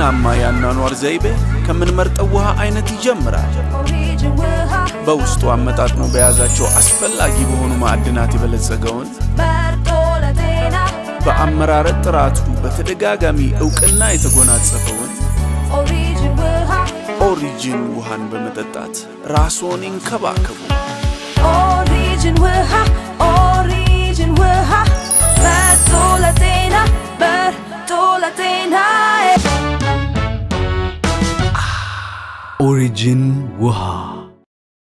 ጤናማ የአኗኗር ዘይቤ ከምንመርጠው ውሃ አይነት ይጀምራል። ኦሪጅን ውሃ በውስጡ አመጣጥኖ በያዛቸው አስፈላጊ በሆኑ ማዕድናት የበለጸገውን መርጦ ለጤና በአመራረት ጥራቱ በተደጋጋሚ እውቅና የተጎናጸፈውን ኦሪጅን ውሃ ኦሪጂን ውሃን በመጠጣት ራስዎን ይንከባከቡ። ኦሪጅን ውሃ